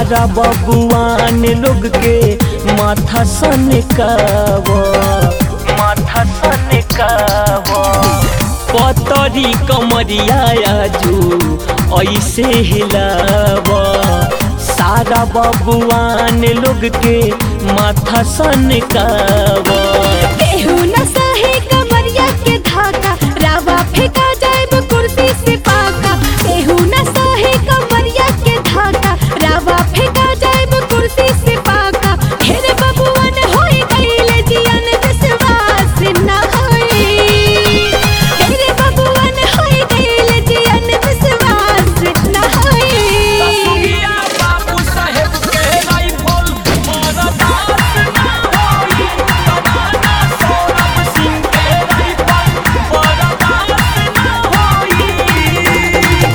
सारा बबुआन लोग के माथा सन काव माथा सन काव पतरी कमरिया आजू ऐसे हिलाव सारा बबुआन लोग के माथा सन काव केहू न सहे कमरिया के धाका रावा फेंका जाए कुर्सी से पाका केहू न सहे कमरिया के धाका रावा फेंका जाए कुर्सी से पाका ढेर बबुअन होई गईले जियन विश्वास न होई ढेर बबुअन होई गईले जियन विश्वास न होई सुगिया बाबू साहेब के राइफल मरदास ना होई तमाना सौरभ सिंह के राइफल मरदास ना होई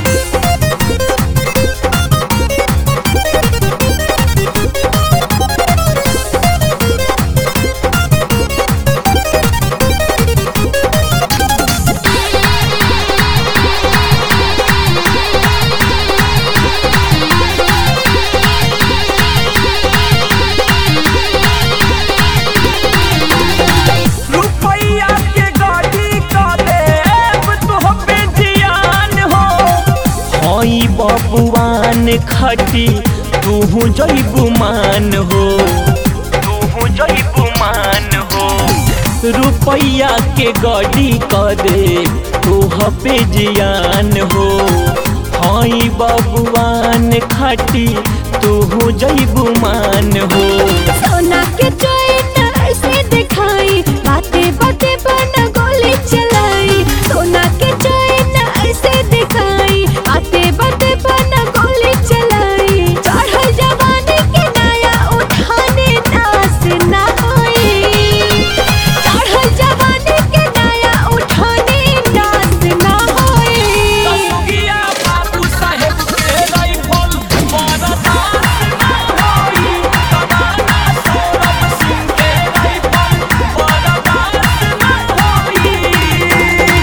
रुपैया के गाड़ी का देव तो पे जियान हो हई बबुआन खटी तू जैबू मान हो तू जैबू मान हो रुपैया के गाड़ी का दे तू पे जियान हो हई बबुआन खटी तू जैबू मान हो सोना के चैन ऐसे दिखाई बाते बाते बन गोली चलाई सोना के चैन ऐसे दिखाई बाते बाते बन गोली चलाई चढ़ल जवानी के नया उठाने नास ना होई चढ़ल जवानी के नया उठाने नास ना होई सुगिया बाबू साहेब के राइफल मरदास ना होई तमाना सौरभ सिंह के राइफल मरदास ना होई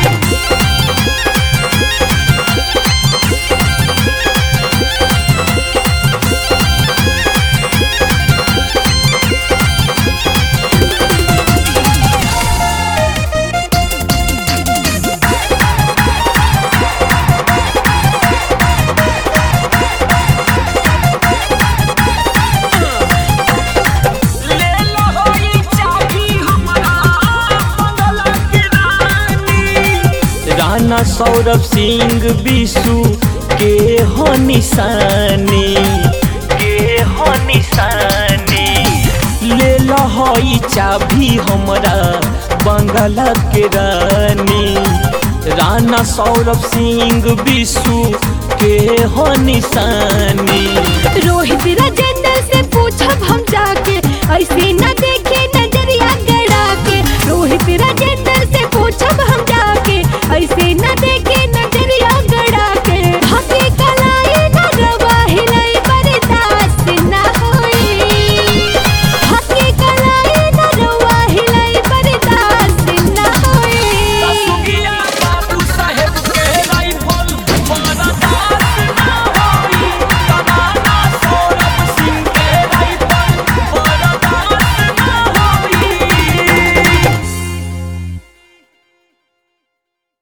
ले लो ई चाबी हमरा बंगला के रानी राणा सौरभ सिंह बिसु के हो निशानी के हो निशानी ले लो ई चाबी हमरा बंगला के रानी राणा सौरभ सिंह बिसु के हो निशानी रोहित राजेंद्र से पूछब हम जाके ऐसे न